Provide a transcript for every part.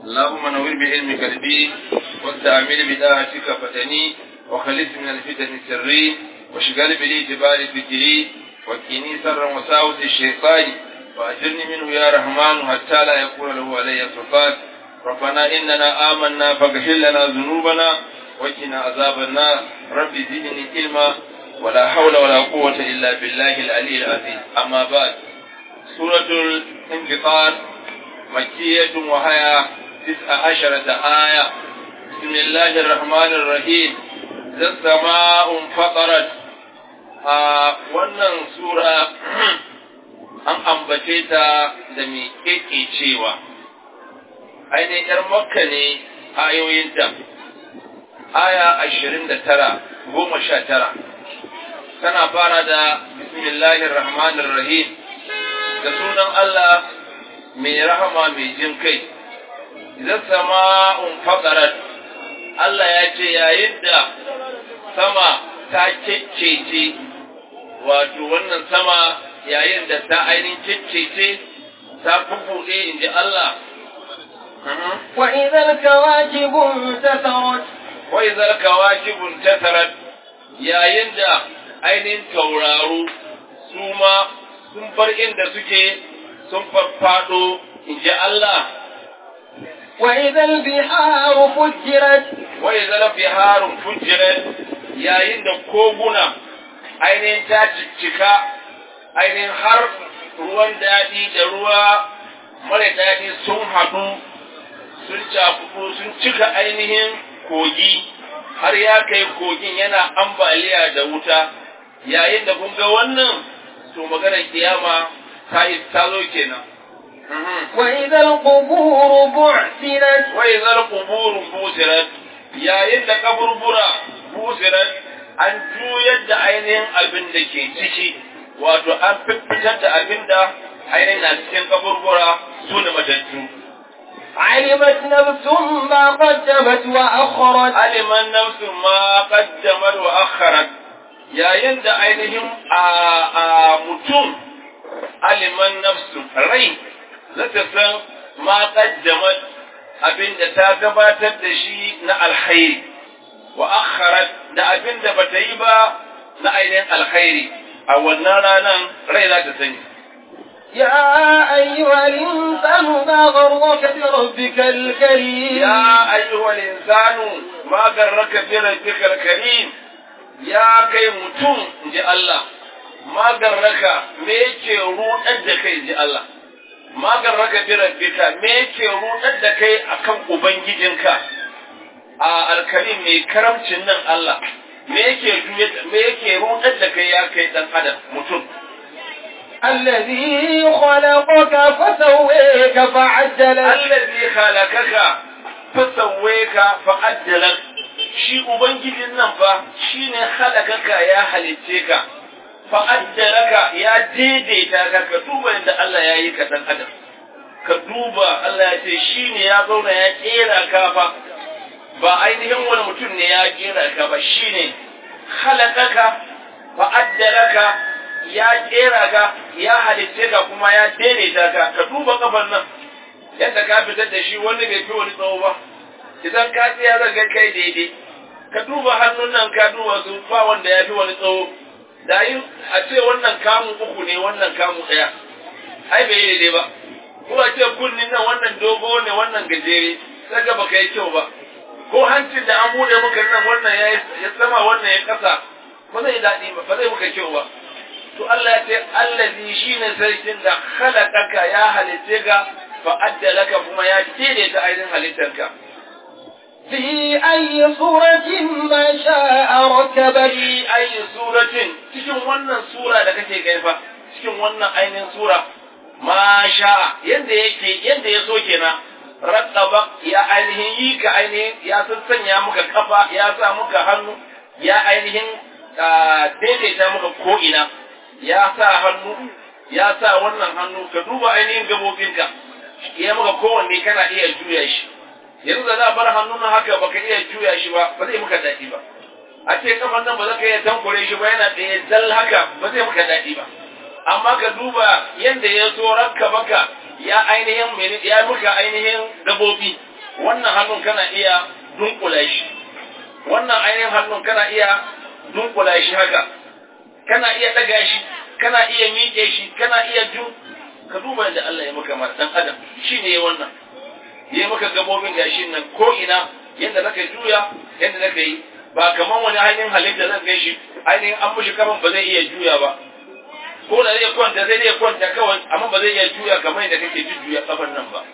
اللهم نور بعلمك الدين واستعمل بداعتك فتني وخلص من الفتن سري واشغل بالاعتبار فكري وكني سرا وساوس الشيطان وأجرني منه يا رحمن حتى لا يكون له علي سلطان ربنا إننا آمنا فاغفر لنا ذنوبنا وقنا عذاب النار رب زدني علما ولا حول ولا قوة إلا بالله العلي العظيم أما بعد سورة الانفطار مكية وهي تسع عشرة آية بسم الله الرحمن الرحيم ذا السماء انفطرت آه wannan sura an ambace ta da mai cewa ainihin ‘yar makka ne ayoyinta aya ashirin da tara goma sha tara tana fara da bismillahir rahmanir rahim da sunan Allah mai rahama mai jin kai idan sama'un faqarat Allah ya ce yayin da sama ta kekkece wato wannan sama yayin da ta ainihin kekkece ta bubbuɗe in ji Allah وإذا الكواكب انتثرت وإذا الكواكب انتثرت yayin da ainihin tauraro su ma sun bar inda suke sun farfado in ji Allah وإذا البحار فجرت وإذا البحار فجرت yayin da koguna ainihin ta ciccika ainihin har ruwan daɗi da ruwa mara daɗi sun haɗu sun cakudu sun cika ainihin kogi har ya kai kogin yana ambaliya da wuta yayin da kun ga wannan to maganar kiyama ta yi talo kenan وإذا القبور بعثرت وإذا القبور busirat yayin da kaburbura busirat an juyar da ainihin abin da ke ciki wato an fitar da abin da ainihin na cikin kaburbura su ne matattu علمت نفس ما قدمت وأخرت aliman nafsu ma qaddamat wa akharat yayin da ainihin a a mutum aliman nafsu rai zata san ma qaddamat abinda ta gabatar da shi na alkhairi wa akharat da abinda bata yi ba na ainihin alkhairi a wannan ranan rai za ta sani يا أيها الإنسان ما غرك بربك الكريم يا أيها الإنسان ما غرك بربك الكريم يا كي متون جي الله ما غرك ميكي رودar da kai ji Allah ma garraka bi rabbika me yake rudar da kai akan ubangijinka a alkarim mai karamcin nan Allah me yake me yake rudar da kai ya kai dan adam mutum الذي خلقك فسويك فعدلك allazi khalaqaka fasawwaka fa'addalak shi ubangijin nan fa shine khalaqaka ya halicce ka fa'addalaka ya daidaita ka ka duba yadda Allah ya yi ka dan adam ka duba Allah ya ce shine ya zauna ya kera ka fa ba ainihin wani mutum ne ya kera ka ba shine khalaqaka fa'addalaka ya kera ka ya halicce ka kuma ya daidaita ka ka duba kafan nan yadda ka fitar da shi wani bai fi wani tsawo ba idan ka tsaya zan ga kai daidai ka duba hannun nan ka duba su ba wanda ya fi wani tsawo da yin a ce wannan kamu uku ne wannan kamu ɗaya ai bai yi daidai ba ko a ce kunnin nan wannan dogo ne wannan gajere sai ga baka yi kyau ba ko hancin da an bude muka nan wannan ya sama wannan ya kasa ba zai daɗi ba ba zai muka kyau ba to Allah ya ce allazi shine sarkin da khalaqaka ya halitte ka fa addalaka kuma ya daidaita ainihin halittarka في أي صورة ما شاء ركبك fi ayi suratin cikin wannan sura da kake gaifa cikin wannan ainihin sura ma sha'a yanda yake yanda ya so kenan rattaba ya ainihin yi ka ainihin ya sassanya muka kafa ya sa muka hannu ya ainihin daidaita muka ko'ina ya sa hannu ya sa wannan hannu ka duba ainihin gabobinka ya maka kowanne kana iya juya shi yanzu da za bar hannun haka baka iya juya shi ba ba zai muka daɗi ba a ce kafan nan ba za ka iya tankure shi ba yana tsaye dal haka ba zai muka daɗi ba amma ka duba yadda ya so rakka baka ya ainihin mene ya muka ainihin gabobi wannan hannun kana iya dunkula shi wannan ainihin hannun kana iya dunkula shi haka kana iya daga shi kana iya miƙe shi kana iya jun ka duba da Allah ya maka dan adam shi ne wannan ya maka gabobin gashin nan ko ina yadda zaka juya yadda zaka yi ba kaman wani ainihin halitta zan gan shi ainihin an mushi kaman ba zai iya juya ba ko da zai kwanta zai iya kwanta kawai amma ba zai iya juya kamar yadda kake jujjuya kafan nan ba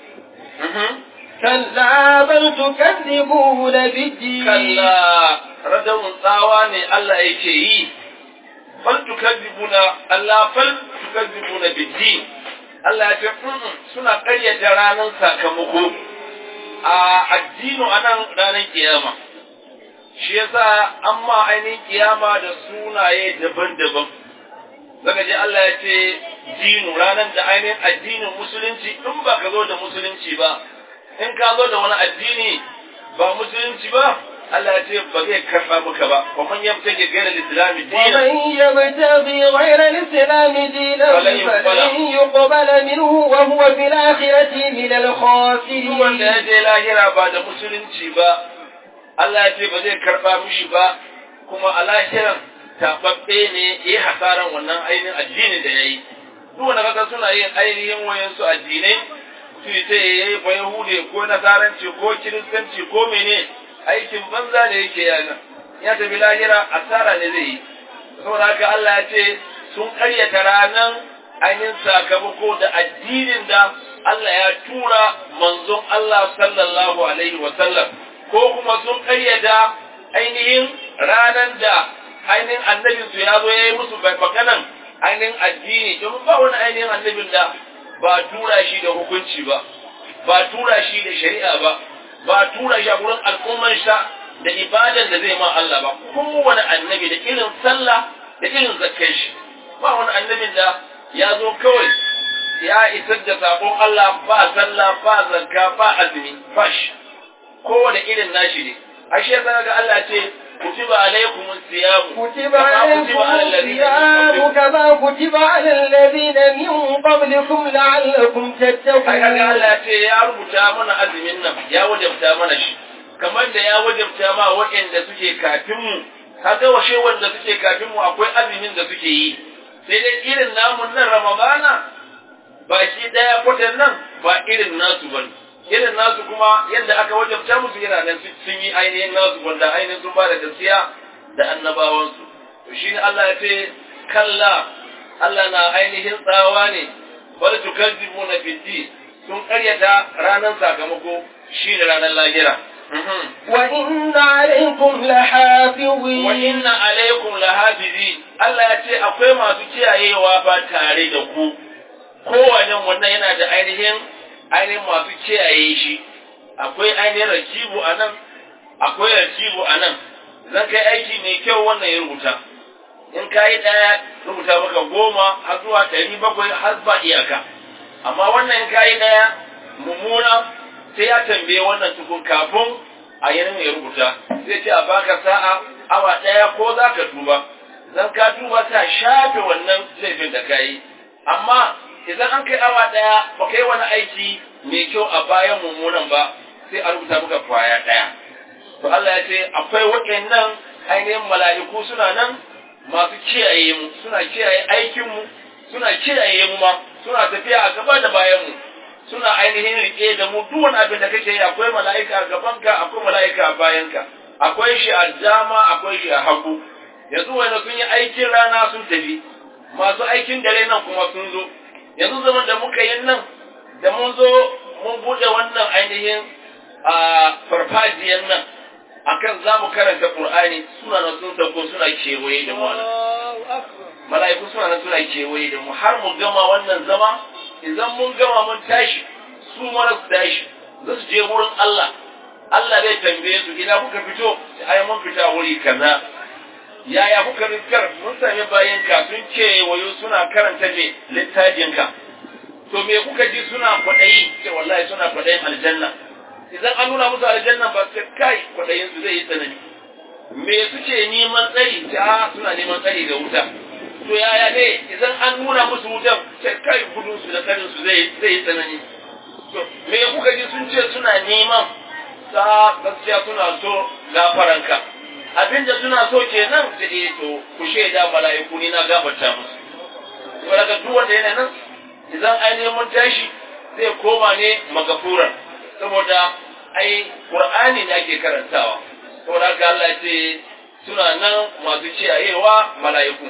كلا بل تكذبون بالدين kalla radawun tsawa ne Allah yake yi fal tukazzibuna Allah fal tukazzibuna bid-din Allah ya ce "Mm-mm, suna ƙaryata ranar sakamako a addinu anan ranar kiyama shi yasa amma ainihin kiyama da sunaye daban-daban zaka je Allah ya ce dinu ranar da ainihin addinin musulunci in ba ka zo da musulunci ba in ka zo da wani addini ba musulunci ba Allah ya ce ba zai karɓa maka ba wa man yabtaji ghayra al-islam dinan ومن يبتغي غير الإسلام دينا فلن يقبل. فلن يقبل منه وهو في الآخرة من duk wanda ya الخاسرين je lahira ba da musulunci ba Allah ya ce ba zai karɓa mishi ba kuma a lahiran taɓaɓɓe ne ya yi hasaran wannan ainihin addinin da ya yi duk wanda kaga suna yin ainihin wayansu addinai su ce ya yi ba yahude ko nasaranci ko kiristanci ko mene aikin banza da yake yana ya tafi lahira asara ne zai yi saboda haka Allah ya ce sun karyata ranar ainihin sakamako da addinin da Allah ya tura manzon Allah sallallahu alaihi wa sallam ko kuma sun karyata ainihin ranar da ainihin annabin su ya zo ya yi musu maganan ainihin addini domin ba wani ainihin annabin da ba tura shi da hukunci ba ba tura shi da shari'a ba ba tura shi a gurin al'umman sa da ibadan da zai ma Allah ba kowane annabi da irin sallah da irin zakkan shi ba wani annabin da ya zo kawai ya isar da sakon Allah ba sallah ba zakka ba azumi ba shi kowane irin nashi ne ashe yasa ga Allah ce kutiba alaikumus siyam كتب عليكم الصيام كما كتب على الذين من قبلكم لعلكم Ai kaga تتقون Allah ce ya rubuta mana azumin nan ya wajabta mana shi kamar da ya wajabta ma waɗanda suke kafin mu kaga washe wanda suke kafin mu akwai azumin da suke yi sai dai irin namun nan Ramadana baki daya kwatan nan ba irin nasu bane irin nasu kuma yadda aka wajabta musu yana nan sun yi ainihin nasu wanda ainihin sun ba da gaskiya da annabawansu to shine Allah ya ce kalla Allah na ainihin tsawa ne bal tukadzibuna biddi sun karyata ranar sakamako shi da ranar lahira وإن عليكم لحافظين wa inna alaikum lahafizi Allah ya ce akwai masu kiyayewa fa tare da ku kowane wannan yana da ainihin ainihin masu kiyaye shi akwai ainihin rakibu a nan akwai rakibu a nan zan kai aiki mai kyau wannan ya rubuta in ka yi ɗaya rubuta maka goma har zuwa ɗari bakwai har ba iyaka amma wannan in ka yi ɗaya mummuna sai ya tambaye wannan tukun kafin a yanin ya rubuta zai ce a baka sa'a awa ɗaya ko za ka tuba zan ka tuba ta shafe wannan laifin da ka yi amma idan an kai awa ɗaya ba kai wani aiki mai kyau a bayan mummunan ba sai a rubuta maka kwaya ɗaya to Allah ya ce akwai waɗannan ainihin mala'iku suna nan masu kiyaye mu suna kiyaye aikin mu suna kiyaye mu ma suna tafiya a gaba da bayan mu suna ainihin rike da mu duk wani abin da kake yi akwai mala'ika a gabanka akwai mala'ika a bayanka akwai shi a dama akwai shi a hagu yanzu wanda sun yi aikin rana sun tafi masu aikin dare nan kuma sun zo yanzu zaman da muka yi nan da mun zo mun bude wannan ainihin a farfajiyar nan akan za mu karanta Qur'ani suna nan sun sauko suna kewaye da mu a nan. mala'iku suna nan suna kewaye da mu har mu gama wannan zama idan mun gama mun tashi su mara su tashi za su je wurin Allah Allah zai tambaye su ina kuka fito ai mun fita wuri kaza yaya kuka riskar mun sami bayan ka sun ce wayo suna karanta ne littafin ka to me kuka ji suna kwaɗayi sai wallahi suna kwaɗayin aljanna idan an nuna musu aljanna ba sai kai kwaɗayin su zai yi tsanani me suke neman tsari ta suna neman tsari da wuta to yaya ne idan an nuna musu wutan sai kai gudun su da karin su zai zai yi tsanani to me kuka ji sun ce suna neman sa gaskiya suna so gafaranka abinda suna so kenan ta eh to ku shaida mala'iku ni na gafarta musu to daga duk wanda yana nan idan ainihin mun tashi zai koma ne magafuran saboda ai qur'ani ne ake karantawa saboda haka Allah ce suna nan masu kiyayewa mala'iku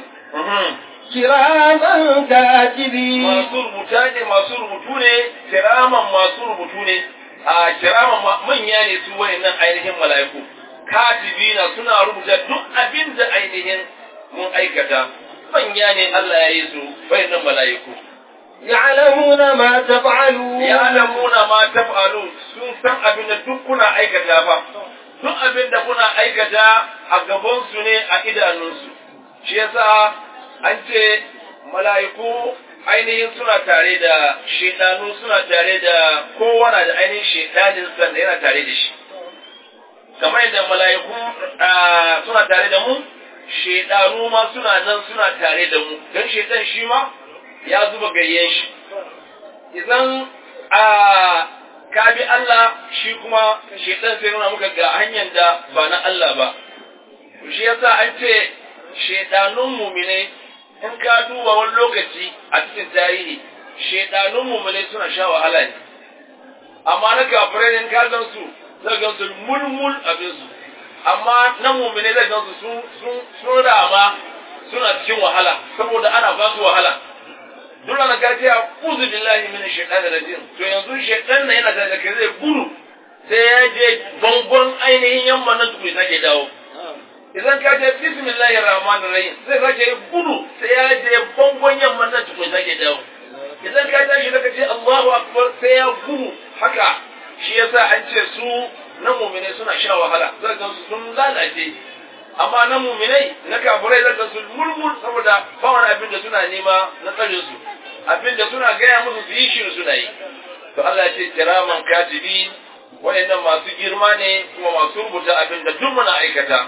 kiraman katibi masu rubuta ne masu rubutu ne kiraman masu rubutu ne a kiraman manya ne su wayannan ainihin mala'iku katibina suna rubuta duk abin da ainihin mun aikata manya ne Allah ya yi su wayannan mala'iku يعلمون ما تفعلون ya'lamuna ma taf'alu sun san abin da duk kuna aikata fa duk abin da kuna aikata a gaban su ne a idanunsu shi yasa an ce mala'iku ainihin suna tare da shedanu suna tare da kowa na da ainihin shedanin sa da yana tare da shi kamar yadda mala'iku suna tare da mu shedanu ma suna nan suna tare da mu don shedan shi ma ya zuba gayyen shi idan a ka bi Allah shi kuma shedan sai nuna muka ga hanyar da ba na Allah ba shi yasa an ce shedanun mumine in ka duba wani lokaci a cikin tarihi shedanun mumine suna sha wahala ne amma na kafirai in ka gan su zai gan su mulmul abin su amma na mumine zai gan su sun rama suna cikin wahala saboda ana ba su wahala dole na ka ce a uzu billahi min shaitan rajim to yanzu shaitan na yana da kai zai gudu sai ya je bangon ainihin yamma nan tukuri sake dawo idan ka ce bismillahir rahmanir rahim sai sake gudu sai ya je bangon yamma nan tukuri sake dawo idan ka tashi daga ce Allahu akbar sai ya gudu haka shi yasa an ce su na mu'mine suna sha wahala zai ga su sun lalace amma na mu'minai na kafirai zai ga su mulmul saboda ba wani abin da suna nema na tsare su abin da suna gaya musu su yi shi suna yi to Allah ya ce kiraman katibi wayannan masu girma ne kuma masu rubuta abin da duk muna aikata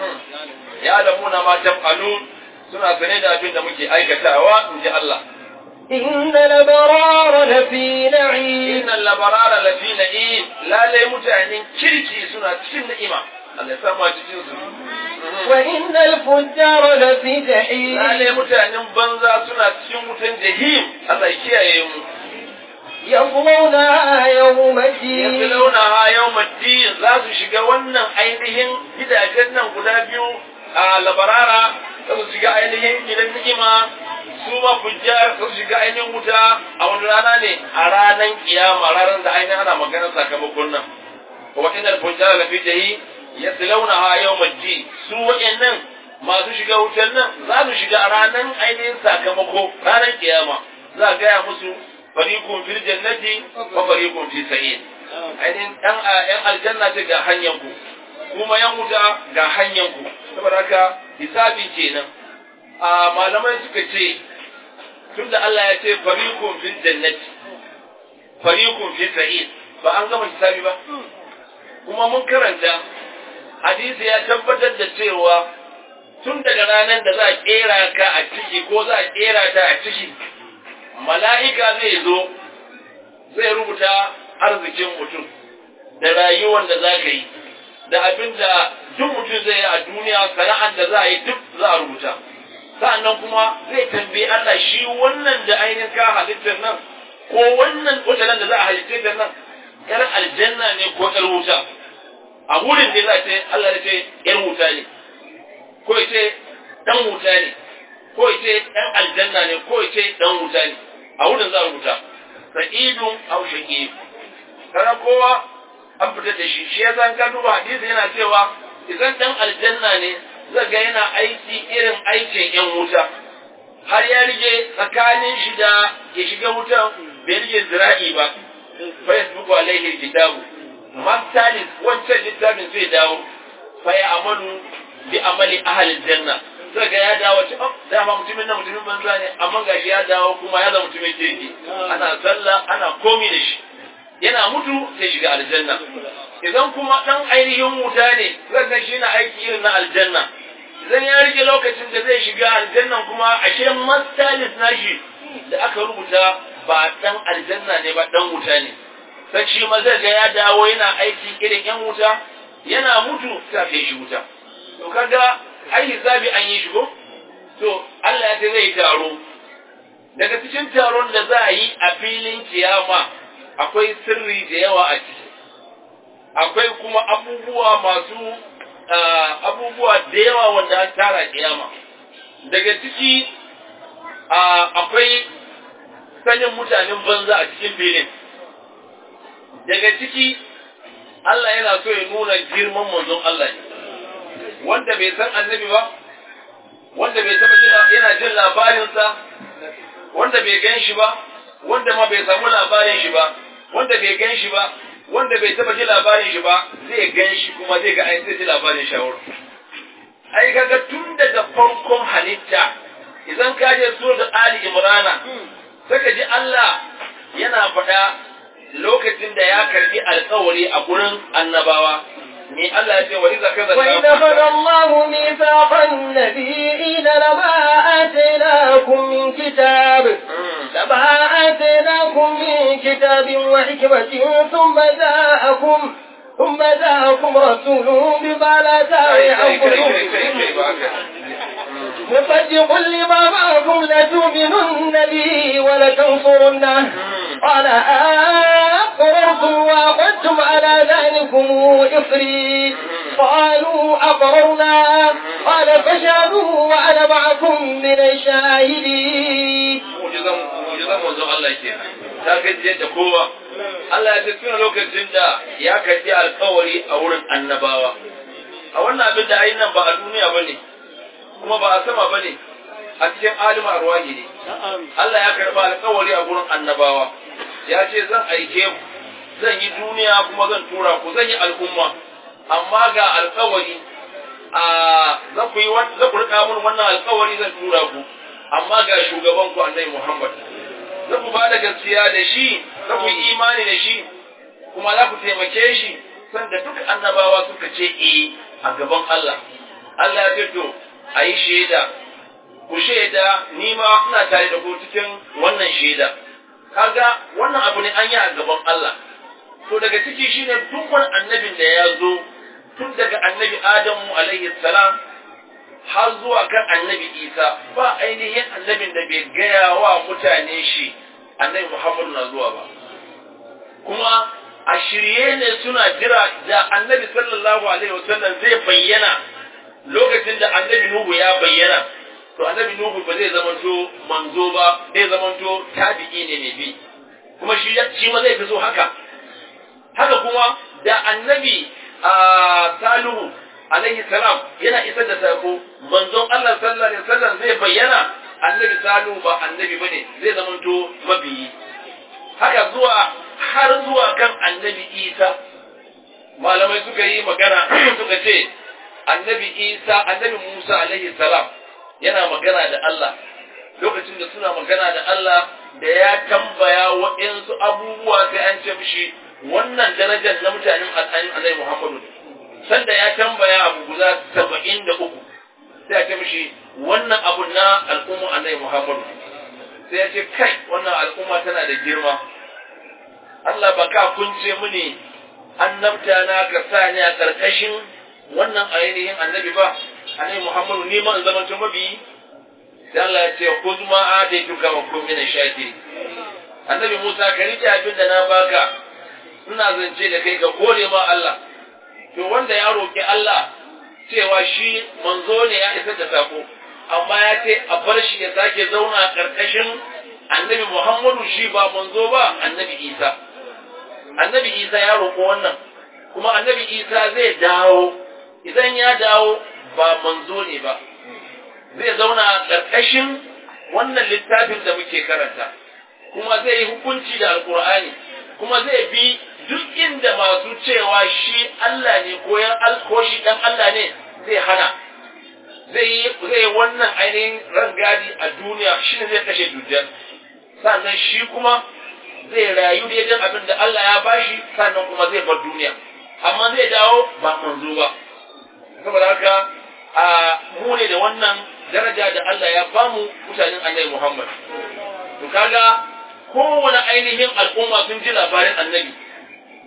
ya lamuna ma taf'alun suna sane da abin da muke aikatawa in ji Allah إن الأبرار لفي نعيم innal labarara lafi na'im lalai mutanen kirki suna cikin ni'ima Allah ya samu a cikin su وإن الفجار لفي جحيم lalai mutanen banza suna cikin wutan jahim Allah ya kiyaye mu يصلونها يوم الدين yaslawna ha yawmaddin za su shiga wannan ainihin gidajen nan guda biyu a labarara za su shiga ainihin gidan ni'ima su ma fujjar za su shiga ainihin wuta a wani rana ne a ranar kiyama ranar da ainihin ana maganar sakamakon nan wa inal fujjar lafi jahi yaslawnaha yawmaddin su wa'annan masu shiga wutar nan za su shiga a ranar ainihin sakamako ranar kiyama za a gaya musu fariqun fil jannati wa fariqun fi sa'id ainihin ɗan ‘yan aljanna ce ga hanyar ku kuma ‘yan wuta ga hanyar ku saboda haka hisabi kenan a malamai suka ce tunda Allah ya ce fariqun fil jannati fariqun fi sa'id ba an gama hisabi ba kuma mun karanta hadisi ya tabbatar da cewa tun daga ranar da za a kera ka a ciki ko za a kera ta a ciki mala'ika zai zo zai rubuta arzikin mutum da rayuwar da za ka yi da abin da duk mutum zai yi a duniya sana'ar da za a yi duk za a rubuta sa'annan kuma zai tambayi Allah shi wannan da ainihin ka halittar nan ko wannan watanen da za a halittar da nan yar aljanna ne ko yar wuta a wurin ne za a ce Allah ya ce yar wuta ne ko ya ce dan wuta ne ko ya ce dan aljanna ne ko ya ce dan wuta ne a wurin za a rubuta sa'idun aw shaqib kana kowa an fitar da shi shi yasa ka duba hadisi yana cewa idan dan aljanna ne zai ga yana aiki irin aikin yan wuta har ya rige tsakanin shi da ya shiga wutan bai rige zira'i ba facebook alaihi kitabu mastalis wancan littafin zai dawo fa ya amalu bi amali ahli janna sai ga ya dawo ce oh dama mutumin nan mutumin banza ne amma gashi ya dawo kuma ya zama mutumin kirki ana sallah ana komi da shi yana mutu sai shiga aljanna idan kuma dan ainihin wuta ne zai ga shi na aiki irin na aljanna idan ya rike lokacin da zai shiga aljannan kuma ashe mastalis nashi da aka rubuta ba dan aljanna ne ba dan wuta ne sai shi ma zai ga ya dawo yana aiki irin yan wuta yana mutu ta kai shi wuta to kaga ai hisabi an yi shi ko to Allah ya ce zai taro daga cikin taron da za a yi a filin kiyama akwai sirri da yawa a ciki akwai kuma abubuwa masu abubuwa da yawa wanda an tara kiyama daga ciki akwai sanin mutanen banza a cikin filin daga ciki Allah yana so ya nuna girman manzon Allah ne wanda bai san annabi ba wanda bai taba jin yana jin labarinsa wanda bai gan shi ba wanda ma bai samu labarin shi ba wanda bai gan shi ba wanda bai taba ji labarin shi ba zai gan shi kuma zai ga ai sai ji labarin shi a wurin ai kaga tun daga farkon halitta idan ka je suratul ali imrana saka ji Allah yana faɗa lokacin da ya karbi alkawari a gurin annabawa ni Allah ya ce wa iza kaza وإذا أخذ الله ميثاق النبيين لما آتيناكم من كتاب لما آتيناكم من كتاب وحكمة ثم جاءكم ثم جاءكم رسول بما لا تهوي أنفسكم مصدق لما معكم لتؤمنن به ولتنصرنه قال أقررتم وأخذتم على ذلكم إصري قالوا أقررنا قال فاشهدوا وأنا معكم من الشاهدين mujizan manzon Allah ke ta gajiyar da kowa Allah ya tafi lokacin da ya karbi alkawari a wurin annabawa a wannan abin da ayi nan ba a duniya ba ne kuma ba a sama ba ne a cikin alima arwahi ne Allah ya karba alkawari a wurin annabawa ya ce zan aike ku zan yi duniya kuma zan tura ku zan yi al'umma amma ga alkawari a za ku yi za ku rika mun wannan alkawari zan tura ku amma ga shugaban ku annabi Muhammad za ku ba da gaskiya da shi za ku yi imani da shi kuma za ku taimake shi sanda duk annabawa suka ce eh a gaban Allah Allah ya ce to a yi shaida ku shaida ni ma ina tare da ku cikin wannan shaida kaga wannan abu ne an yi a gaban Allah to daga ciki shine duk wani annabin da ya zo tun daga annabi Adamu alaihi salam har zuwa kan annabi Isa ba ainihin annabin da bai gaya wa mutane shi annabi Muhammadu na zuwa ba kuma a shirye ne suna jira da annabi sallallahu alaihi wasallam zai bayyana lokacin da annabi Nuhu ya bayyana to annabi Nuhu ba zai zamanto manzo ba zai zamanto tabi'i ne mai bi kuma shi shi ma zai fi so haka haka kuma da annabi a Salihu alaihi salam yana isar da sako manzon Allah sallallahu alaihi wasallam zai bayyana annabi Salihu ba annabi bane zai zamanto mabiyi haka zuwa har zuwa kan annabi Isa malamai suka yi magana suka ce annabi Isa annabi Musa alaihi salam yana magana da Allah lokacin da suna magana da Allah da ya tambaya waɗansu abubuwa sai an ce mishi wannan darajar na mutanen al'ayin Annabi Muhammadu sanda ya tambaya abu guda saba'in da uku sai ya ce mishi wannan abu na al'umma Annabi Muhammadu sai ya ce kai wannan al'umma tana da girma Allah ba ka kunce mini annabta na ka sa ni a ƙarƙashin wannan ainihin annabi ba annabi Muhammadu ni ma in zama to mabiyi sai Allah ya ce khudh ma ataytuka wa kun min shakiri annabi Musa ka rike abin da na baka ina zance da kai ka gode ma Allah to wanda ya roki Allah cewa shi manzo ne ya isa da sako amma ya ce a bar shi ya sake zauna karkashin annabi Muhammadu shi ba manzo ba annabi Isa annabi Isa ya roƙo wannan kuma annabi Isa zai dawo idan ya dawo ba manzo ne ba zai zauna a ƙarƙashin wannan littafin da muke karanta kuma zai yi hukunci da alkur'ani kuma zai bi duk inda masu cewa shi Allah ne ko yan ko shi dan Allah ne zai hana zai yi zai wannan ainihin rangadi a duniya shi ne zai kashe dujjal sannan shi kuma zai rayu daidai abin da Allah ya bashi sannan kuma zai bar duniya amma zai dawo ba manzo ba saboda haka a mu ne da wannan daraja da Allah ya bamu mutanen annabi Muhammad to kaga kowane ainihin al'umma sun ji labarin annabi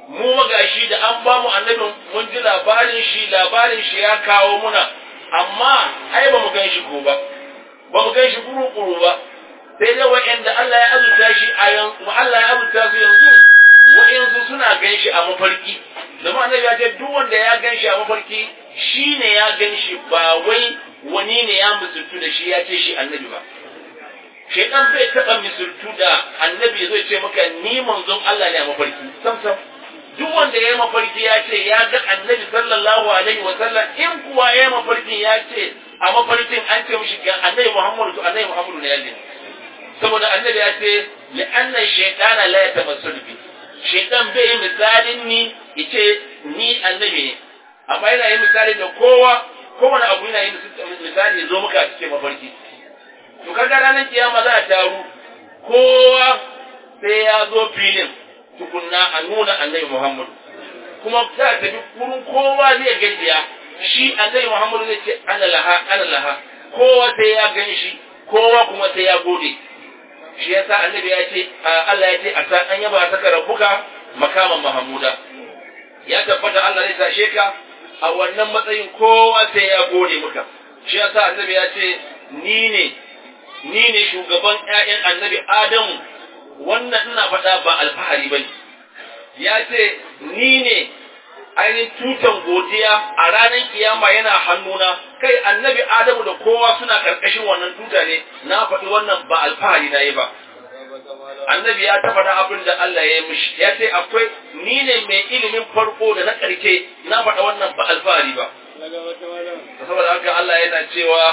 mu magashi da an ba mu annabin mun ji labarin shi labarin shi ya kawo muna amma ai ba mu gan shi ko ba ba mu gan shi kuru-kuru ba sai dai wa'anda Allah ya azurta shi a yanzu Allah ya azurta su yanzu wa'yansu suna gan shi a mafarki zama annabi ya ce duk wanda ya gan shi a mafarki shi ne ya gan shi ba wai wani ne ya musultu da shi ya ce shi annabi ba shaitan bai taɓa misultu da annabi zai ce maka ni manzon Allah ne a mafarki sam sam duk wanda ya yi mafarki ya ce ya ga annabi sallallahu alaihi wa sallam in kuwa ya yi mafarkin ya ce a mafarkin an ce mishi ga annabi Muhammadu to annabi Muhammadu ne ya ne saboda annabi ya ce li anna shaytana la yatamassalu bi shaytan bai yi misalin ni yace ni annabi ne amma yana yi misali da kowa kowane abu yana yi misali zo muka cikin mafarki to kaga ranar kiyama za a taru kowa sai ya zo filin tukunna a nuna annabi Muhammadu kuma za a tafi wurin kowa zai gajiya shi annabi Muhammadu zai ce ana laha ana laha kowa sai ya gan shi kowa kuma sai ya gode shi yasa annabi ya ce Allah ya ce a san an yaba saka rabbuka makaman Mahamuda ya tabbata Allah zai tashe ka a wannan matsayin kowa sai ya gode muka shi yasa annabi ya ce ni ne ni ne shugaban ƴaƴan annabi Adamu wannan ina faɗa ba alfahari bane ya ce ni ne ainihin tutan godiya a ranar kiyama yana hannuna kai annabi Adamu da kowa suna karkashin wannan tuta ne na faɗi wannan ba alfahari na yi ba annabi ya taɓa da abin da Allah ya yi mishi ya ce akwai ni ne mai ilimin farko da na ƙarshe na faɗa wannan ba alfahari ba saboda haka Allah yana cewa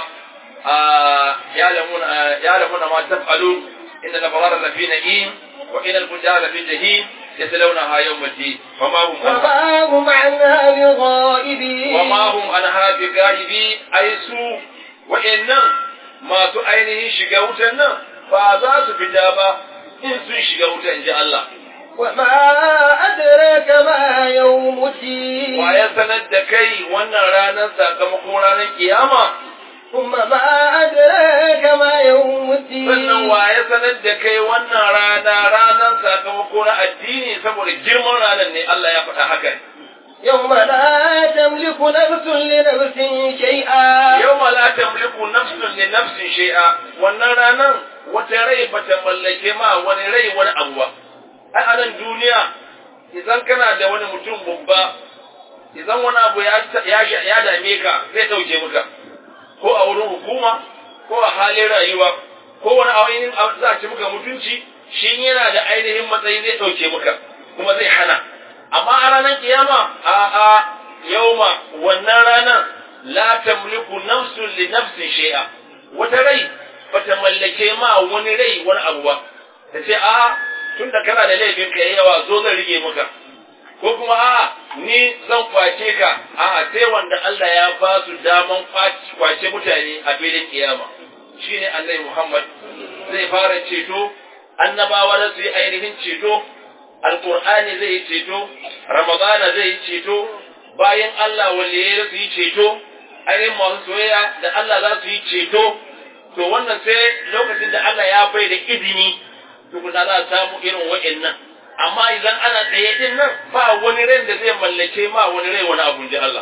ya lamuna ma taf'alu inna al-abrara lafi na'im wa inna al-fujara lafi jahim يتلونها يوم الدين وما هم وما هم عنها بغائبين وما هم عنها بغائبين أي سوء وإن ما تؤينه شقوتنا فذا سفتابا إن سوء شقوتا إن جاء الله وما أدراك ما يوم الدين ويسند كي وانا رانا ساقمكم رانا قيامة ثم ما أدراك ما يوم الدين sannan wa ya sanar da kai wannan rana ranar sakamako na addini saboda girman ranar ne Allah ya faɗa haka يوم لا تملك نفس لنفس شيئا yau la tamliku nafsun li nafsin shay'a wannan ranar wata rai bata mallake ma wani rai wani abu ba ai a nan duniya idan kana da wani mutum babba idan wani abu ya ya dame ka zai ɗauke maka ko a wurin hukuma ko a halin rayuwa ko wani ainihin za a ci maka mutunci shi yana da ainihin matsayi zai ɗauke maka kuma zai hana amma a ranar kiyama a a yauma wannan ranar la tamliku nafsun li nafsin shay'a wata rai bata mallake ma wani rai wani abu ba ta ce a tunda kana da laifin ka yawa zo zan rige maka ko kuma a ni zan kwace ka a sai wanda Allah ya ba su daman kwace mutane a filin kiyama shine Annabi Muhammad zai fara ceto annabawa da su yi ainihin ceto alqur'ani zai yi ceto ramadana zai yi ceto bayan Allah waliye su yi ceto ainihin masu soyayya da Allah za su yi ceto to wannan sai lokacin da Allah ya bai da izini tukuna za a samu irin wa'annan amma idan ana tsaye din nan ba wani rai da zai mallake ma wani rai wani abun ji Allah.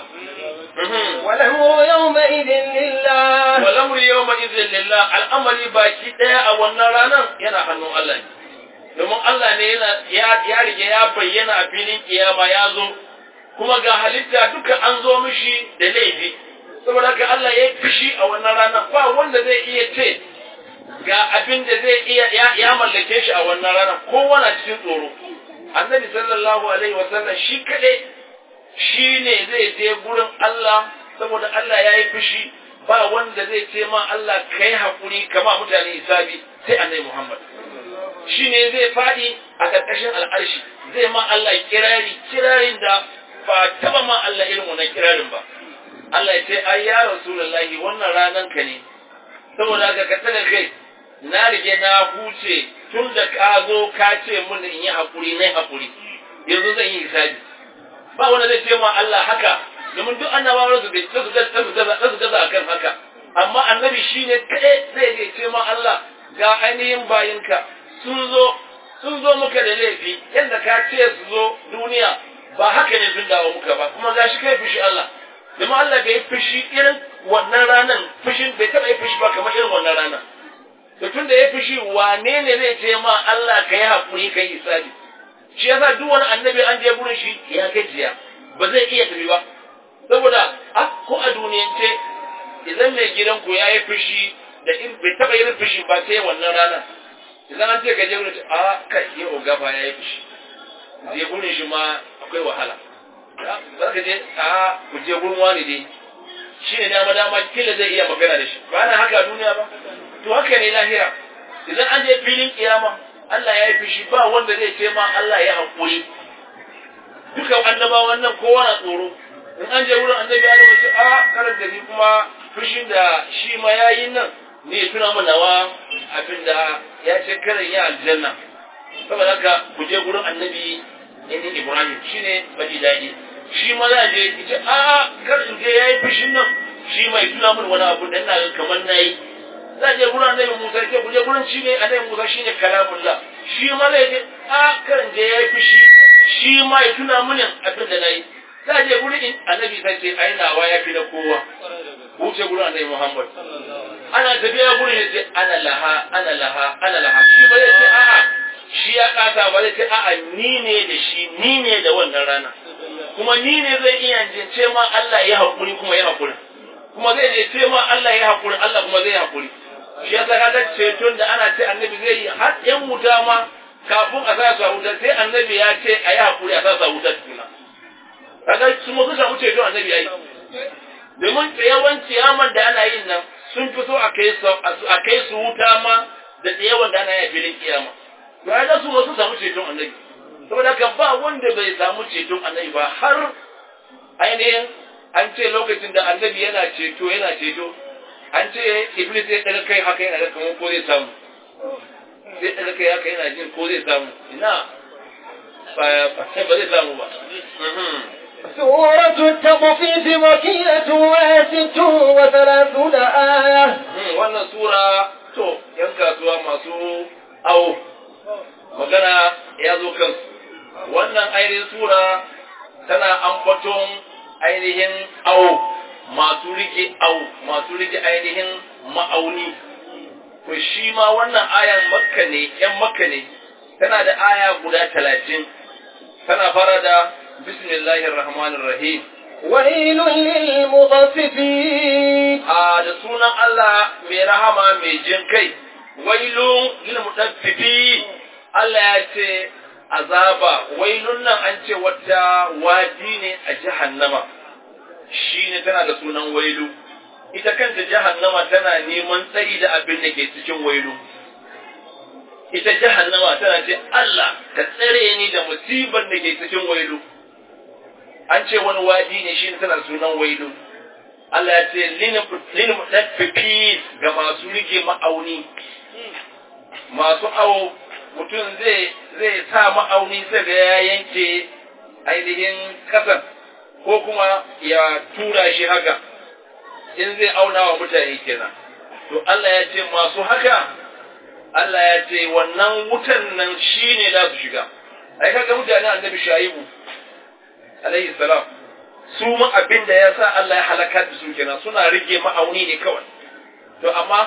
والأمر يومئذ لله Walamur yau ma izin lillah al'amari baki ɗaya a wannan ranar yana hannun Allah ne. Domin Allah ne yana ya rige ya bayyana a filin kiyama ya zo, kuma ga halitta duka an zo mishi da laifi. Saboda haka Allah ya fishi a wannan ranar ba wanda zai iya ce ga abin da zai iya ya mallake shi a wannan ranar kowa na cikin tsoro. annabi sallallahu alaihi wasallam shi kaɗai shi ne zai je gurin Allah saboda Allah ya yi fushi ba wanda zai ce ma Allah kai haƙuri kama mutane hisabi sai annabi Muhammad shi ne zai faɗi a ƙarƙashin al'arshi zai ma Allah kirari kirarin da ba taɓa ma Allah irin wannan kirarin ba Allah ya ce ai ya rasulullahi wannan ranan ka ne saboda haka ka tsaka kai na rige na huce tun da ka zo ka ce mun in yi haƙuri na haƙuri yanzu zan yi hisabi ba wanda zai ce ma Allah haka domin duk annabawa su su su gaza akan haka amma annabi shine kaɗai zai je ce ma Allah ga ainihin bayinka sun zo sun zo muka da laifi yadda ka ce su zo duniya ba haka ne sun dawo muka ba kuma gashi kai fushi Allah domin Allah bai fushi irin wannan ranan fushin bai taɓa yi fushi ba kamar irin wannan ranan to tun da ya fushi wane ne zai ce ma Allah ka yi haƙuri ka yi isabi shi yasa duk wani annabi an je gurin shi ya gajiya ba zai iya tafi ba saboda a ko a duniyance idan mai gidanku ya yi fushi da in bai taɓa yin fushi ba sai wannan rana idan an ce ka je gurin a kai ya oga fa ya yi fushi je gurin shi ma akwai wahala za ka je a ku je gurin wani dai shi ne dama dama kila zai iya magana da shi ba na haka a duniya ba to haka ne lahira idan an je filin kiyama Allah ya yi fushi ba wanda zai ce ma Allah ya haƙuri dukan annabawan nan kowa na tsoro in an je wurin annabi Adam ce a karar da ni kuma fushin da shi ma yayi nan ne ya tuna mana wa abinda ya ce karin ya aljanna saboda haka ku je gurin annabi inni Ibrahim shine bani daɗi shi ma za je ce a kar in je yayi fushin nan shi mai tuna mun wani abu da ina kamar nayi za je gurin annabi Musa ke ku je gurin shi ne annabi Musa shine kalamullah shi ma zai je a kar in je yayi fushi shi ma ya tuna mun abin da nayi za je gurin annabi sai ce ai nawa ya fi na kowa wuce gurin annabi Muhammad ana tafiya gurin ya ce ana laha ana laha ana laha shi ba zai ce a'a shi ya kasa ba zai ce a'a ni ne da shi ni ne da wannan rana kuma ni ne zai iya ce ma Allah ya haƙuri kuma ya haƙuri kuma zai je ce ma Allah ya haƙuri Allah kuma zai haƙuri shi ya saka ga ceton da ana ce annabi zai yi har yan wuta ma kafin a sa sa wuta sai annabi ya ce a yi haƙuri a sa sa wuta tukuna kaga su ma su samu ceton annabi ai domin tsayawan ciyaman da ana yin nan sun fi so a kai su a kai su wuta ma da tsayawan da ana yi a filin kiyama to ai su ma su samu ceton annabi saboda haka ba wanda bai samu ceton annabi ba har ainihin an ce lokacin da annabi yana ceto yana ceto an ce iblis ya daga kai haka yana da kamar ko zai samu zai daga kai haka yana jin ko zai samu ina ba zai samu ba سورة التطفيف مكينة وست وثلاثون آية wannan sura to yan kasuwa masu awo magana ya zo kansu wannan ainihin sura tana ambaton ainihin awo masu rike awo masu rike ainihin ma'auni to shi ma wannan ayan makka ne yan makka ne tana da aya guda talatin tana fara da bismillahir rahmanir rahim ويل للمطففين a da sunan Allah mai rahama mai jin kai wailun lil mutaffifi Allah ya ce azaba wailun nan an ce wata wadi ne a jahannama shine tana da sunan wailu ita kanta jahannama tana neman tsari da abin da ke cikin wailu ita jahannama tana ce Allah ka tsare ni da musibar da ke cikin wailu an ce wani wadi ne shi tana sunan wailu Allah ya ce lin mutaffifi ga masu rike ma'auni masu awo mutum zai zai sa ma'auni sai ga ya yanke ainihin kasan ko kuma ya tura shi haka in zai auna wa mutane kenan to Allah ya ce masu haka Allah ya ce wannan wutan nan shine za su shiga ai kaga mutane annabi shaibu alaihi salam su ma abin da ya sa Allah ya halaka da su kenan suna rike ma'auni ne kawai to amma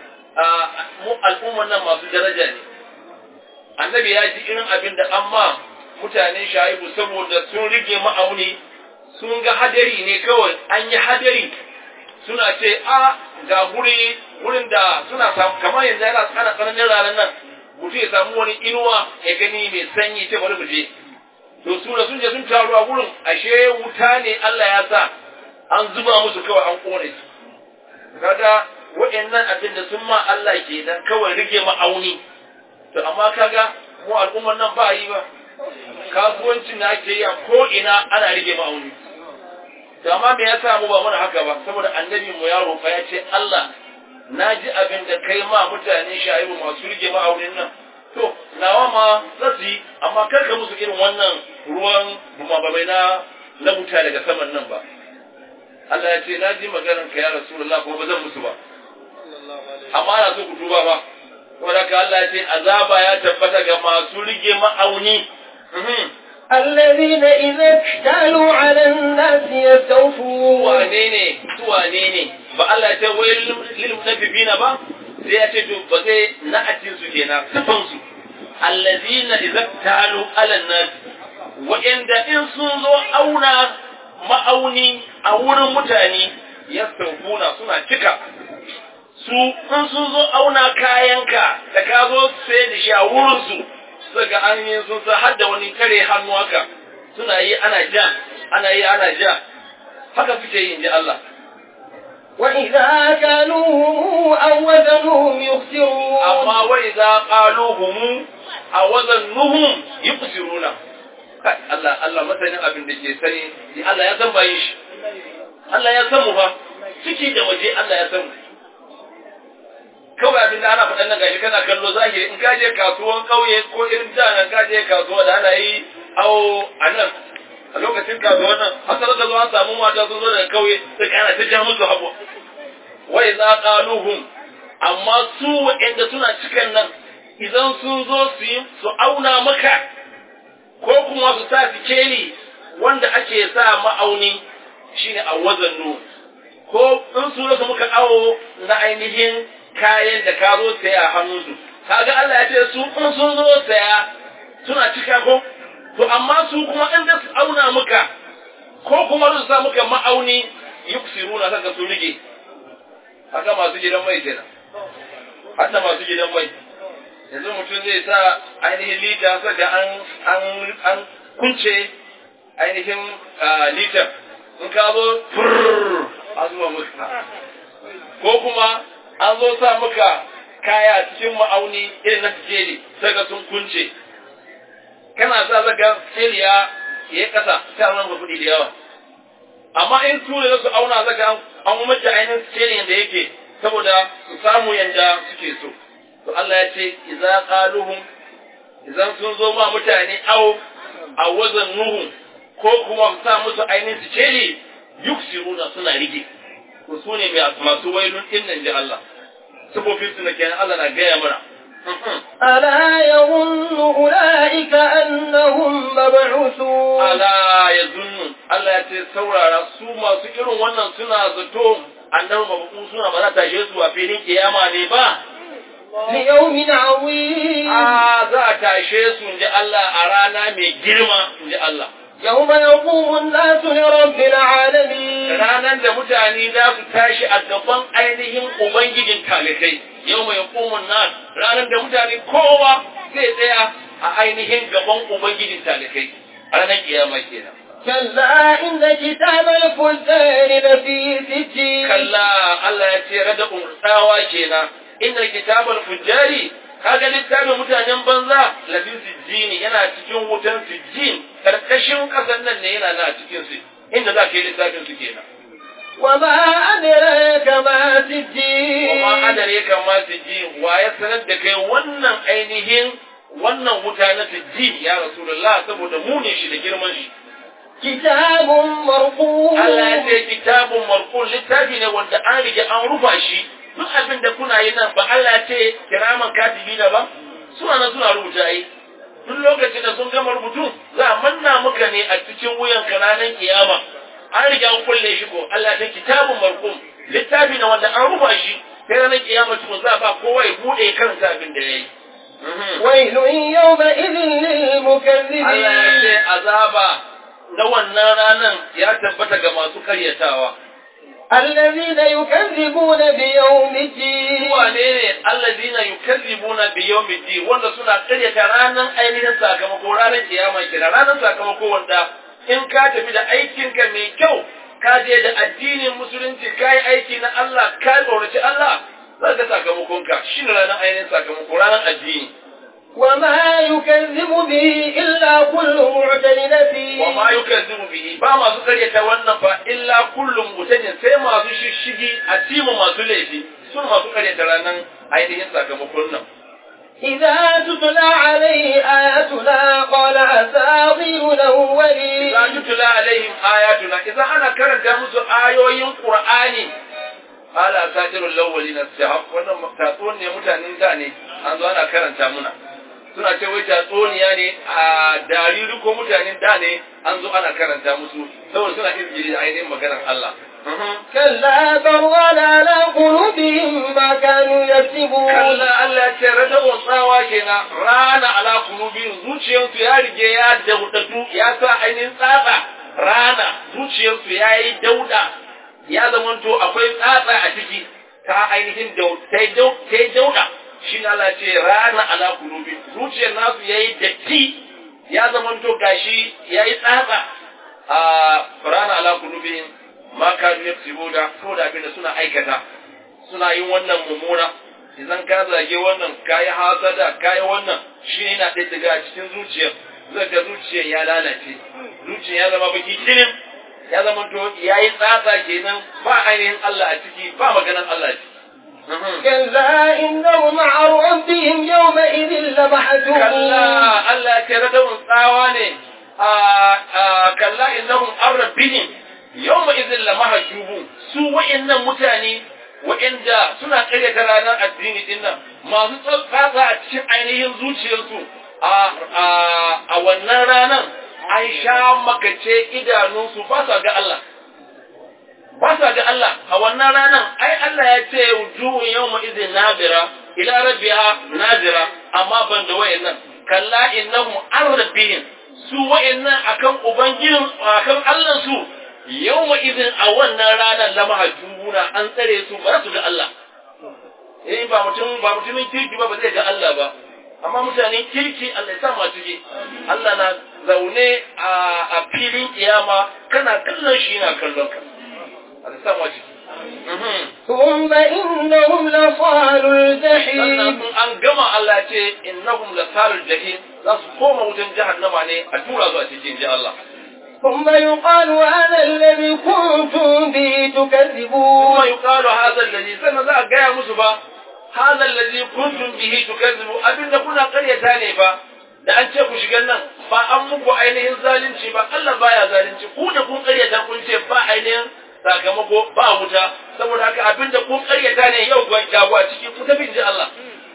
mu al'umman nan masu daraja ne annabi ya ji irin abin da amma mutanen shaibu saboda sun rike ma'auni sun ga hadari ne kawai an yi hadari suna ce a ga guri wurin da suna samu kamar yanzu yana tsana tsananin ranar nan mutum ya samu wani inuwa ya gani mai sanyi ce bari mu je to su da sun je sun taru a gurin ashe wuta ne Allah ya sa an zuba musu kawai an kone su kaga wa'annan abin da sun ma Allah ke dan kawai rige ma'auni to amma kaga mu al'ummar nan ba yi ba kasuwancin da ake yi a ko ina ana rige ma'auni to amma me yasa mu ba muna haka ba saboda annabi mu ya roƙa ya ce Allah na ji abin da kai ma mutane shaibu masu rige ma'aunin nan to nawa ma za su yi amma kar ka musu irin wannan ruwan bumababai na na wuta daga saman nan ba Allah ya ce na ji maganar ka ya Rasulullah kuma ba zan musu ba amma ana so ku duba ba wanda ka Allah ya ce azaba ya tabbata ga masu rige ma'auni الذين إذا اكتالوا على الناس يستوفون wane ne su wane ne ba Allah ya ce wai lil munafiqina ba sai ya ce to ba zai na'atin su kenan sifan su allazina idza talu ala nas wa'inda in sun zo auna ma'auni a wurin mutane yastawfuna suna cika su in sun zo auna kayanka da ka zo sai da shi a wurin su suka an yi sun sa har da wani tare hannu haka suna yi ana ja ana yi ana ja haka suke yi inji Allah وإذا كانوهم أو وزنوهم يخسرون amma wai za qaluhum a wazannuhum yuqsiruna Kai, Allah Allah masanin abin da ke sani ni Allah ya san bayin shi Allah ya san mu fa ciki da waje Allah ya san mu kawai abin da ana faɗan nan gashi kana kallo zahiri in ka je kasuwan ƙauye ko irin da nan ka je kasuwa da ana yi awo a nan a lokacin kasuwan nan har sai ka zo an samu mata sun zo daga ƙauye sai ana ta ja musu habu wai za qaluhum amma su waɗanda suna cikin nan idan sun zo su yi su auna maka ko kuma su sa sikeli wanda ake sa ma'auni shine a wazannu ko in su rasa muka awo na ainihin kayan da ka zo saya a hannunsu kaga Allah ya ce su in sun zo saya suna cika ko to amma su kuma in da su auna muka ko kuma su sa muka ma'auni yuksiruna saka su rige haka masu gidan mai kenan hadda masu gidan mai yanzu mutum zai sa ainihin lita saka an an an kunce ainihin litar in ka zo furr a zuwa muka ko kuma an zo sa muka kaya cikin ma'auni irin na sikeli saka sun kunce kana sa saka sikeli ya yi kasa sai an ranga kuɗi da yawa amma in su ne su auna saka an umarci ainihin sikelin da yake saboda su samu yanda suke so to Allah ya ce idza qaluhum idan sun zo ma mutane aw a wazan nuhu ko kuma su sa musu ainihin su celi yuksiruna suna rige to su ne mai masu wailun din nan ji Allah sabofin su na kenan Allah na gaya mana ألا يظن أولئك أنهم مبعوثون ala ya zunnu Allah ya ce saurara su masu irin wannan suna zato annabi mabuku suna ba za ta tashe su a filin kiyama ne ba ليوم عظيم a za a tashe su in ji Allah a rana mai girma in ji Allah يوم يقوم الناس لرب العالمين ranar da mutane za su tashi a gaban ainihin ubangijin talikai yau mai hukumun nan ranar da mutane kowa zai tsaya a ainihin gaban ubangijin talikai a ranar kiyama kenan كلا إن كتاب الفجار لفي سجين kalla Allah ya ce rada umurtawa kenan inna kitabal fujjari kaga littafin mutanen banza lafi sijjini yana cikin wutan sijjin karkashin kasan nan ne yana na cikin su inda za ka yi littafin su kenan وما أدراك ما سجين kuma adare kan ma sijjin wa ya sanar da kai wannan ainihin wannan wuta na sijjin ya rasulullah saboda munin shi da girman shi كتاب مرقوم Allah ya ce kitabun marqul littafi ne wanda an rige an rufa shi duk abin da kuna yi nan ba Allah ya ce kiraman katibi da ba suna nan suna rubuta yi duk lokacin da sun gama rubutu za a manna muka ne a cikin wuyan kananan kiyama an rige an kulle shi ko Allah ya ce kitabun marqum littafi ne wanda an rufa shi sai ranar kiyama tukun za a ba kowa ya bude karanta abin da yayi ويل يومئذ Allah ya للمكذبين ce azaba na wannan ranan ya tabbata ga masu karyatawa الذين يكذبون بيوم الدين wane ne allazina yukazzibuna bi yawmiddin wanda suna karyata ranar ainihin sakamako ranar kiyama kira ranar sakamako wanda in ka tafi da aikinka mai kyau ka je da addinin musulunci ka yi aiki na Allah ka tsoraci Allah za ka sakamakonka shi ne ranar ainihin sakamako ranar addini وما يكذب به إلا كل معتد نسيم wa ma yukazzibu bihi ba masu karyata wannan fa illa kullum mutanin sai masu shishigi a timu masu laifi sun masu karyata ranar ainihin sakamakon nan إذا تتلى عليه آياتنا قال أساطير الأولين Za tutula alaihim ayatuna idan ana karanta musu ayoyin Qur'ani ala asatirul lawwalin as-sahab wannan tatsun ne mutanen da ne an zo ana karanta muna suna ce wai tatsuniya ne a dariri ko mutanen da ne an zo ana karanta musu saboda suna izgiri da ainihin maganar Allah كلا برغل على قلوبهم ما كانوا يكسبون kalla Allah ya ce rada tsawa kenan rana ala kulubin zuciyarsu ya rige ya daudatu ya sa ainihin tsatsa rana zuciyarsu ya yi dauda ya zamanto akwai tsatsa a ciki ta ainihin ta yi dauda shi na Allah ce rana ala kulubin zuciyar nasu ya yi datti ya zamanto gashi ya yi tsatsa a rana ala kulubin ma kanu yaksibuna ko da abin da suna aikata suna yin wannan mummuna idan ka zage wannan kayi hasada kayi wannan shi yana ɗaya daga cikin zuciyar zai ga zuciyar ya lalace zuciyar ya zama baki kirim ya zama to ya yi tsatsa kenan ba ainihin Allah a ciki ba maganan Allah a ciki كلا إنهم عن ربهم يومئذ لمحجوبون kalla Allah ya kira da tsawa ne a kalla innahum an rabbihim yawma idhin lamahjubu su wa'annan mutane wa'anda suna karyata ranar addini din nan masu tsatsa a cikin ainihin zuciyarsu a wannan ranar an sha makace idanunsu ba sa ga Allah ba sa ga Allah a wannan ranar ai Allah ya ce wujuhun yawma idhin nabira ila rabbiha nazira amma ban da wayannan kalla innahum an rabbihim su wayannan akan ubangijin akan Allah su yawma idhin a wannan ranar lama hajjuna an tsare su ba su ga Allah eh ba mutum ba mutumin kirki ba ba zai ga Allah ba amma mutanen kirki Allah ya sa mu ciki Allah na zaune a filin kiyama kana kallon shi yana kallon ka Allah ya sa mu ciki ثم إنهم لصال الجحيم sannan an gama Allah ce innahum lasalul jahim za su koma wutan jahannama ne a tura su a cikin ji Allah ثم يقال هذا الذي كنتم به kuma تكذبون yuqalu hadha alladhi sannan za a gaya musu ba hadha alladhi kuntum bihi tukazzibu abinda kuna karyata ne ba da an ce ku shiga nan ba an muku ainihin zalunci ba Allah baya zalunci ku da kun karyata kun ce ba ainihin sakamako ba wuta saboda haka abinda kun karyata ne yau gwan jago a ciki ku tafi ji Allah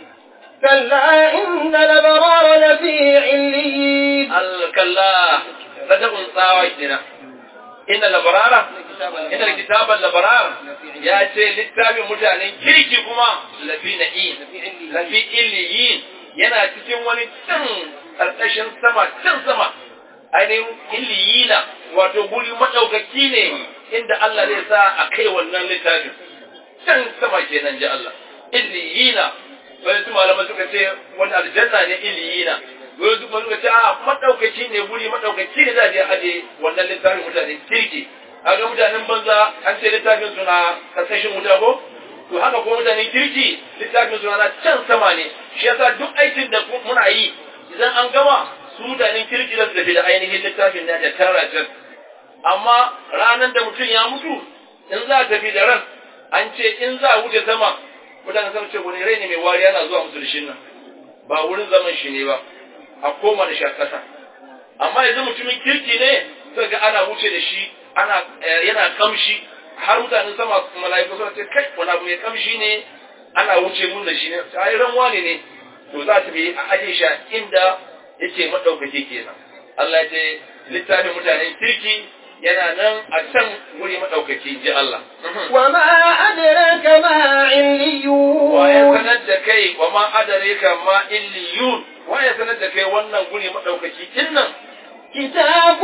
كلا إن الأبرار لفي عليين الكلا بدأوا tsawa kenan inna labarara inna kitaban labarar ya ce littafin mutanen kirki kuma lafi na'in lafi illiyin yana cikin wani can ƙarƙashin sama can sama ainihin illiyina wato guri maɗaukaki ne inda Allah zai sa a kai wannan littafin can sama kenan ji Allah illiyina wani su malamai suka ce wani aljanna ne illiyina wani su suka ce a maɗaukaki ne guri maɗaukaki ne za a je aje wannan littafin mutanen kirki a ga mutanen banza an ce littafin suna ƙarƙashin wuta ko to haka ko mutanen kirki littafin suna na can sama ne shi yasa duk aikin da muna yi idan an gama su mutanen kirki da su tafi da ainihin littafin na da tara can amma ranar da mutum ya mutu in za a tafi da ran an ce in za a wuce sama mutane sun ce wani rai ne mai wari yana zuwa musu da shin nan ba wurin zaman shi ne ba a koma da shi a ƙasa amma yanzu mutumin kirki ne sai ga ana wuce da shi ana yana kamshi har mutanen sama mala'iku suna ce kai wani abu mai kamshi ne ana wuce mun da shi ne ai ran wane ne to za ta bi a aje shi a inda yake madaukake kenan Allah ya ce littafin mutanen kirki yana nan a can wuri madaukaki ji Allah وما أدراك ما wa ya عليون sanar da kai wa ma adareka ma illiyun wa ya sanar da kai wannan guri madaukaki din nan كتاب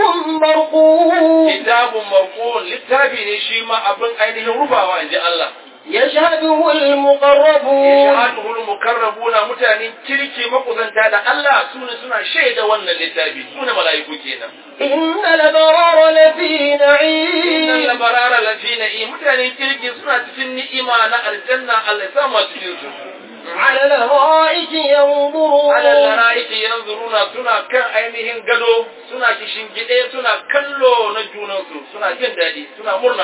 مرقوم kitabun marqun littafi ne shi ma abin ainihin rufawa inji Allah يشهده المقربون yashhaduhu al-mukarrabuna mutanen kirki makusanta da Allah sune suna shaida wannan littafi sune mala'iku kenan إن الأبرار لفي innal نعيم labarara lafi na'i mutanen kirki suna cikin ni'ima na aljanna Allah ya samu a cikin su على الأرائك ينظرون ala lara'iki yanzuruna suna kan ainihin gado suna kishin gide suna kallo na junansu suna jin daɗi suna murna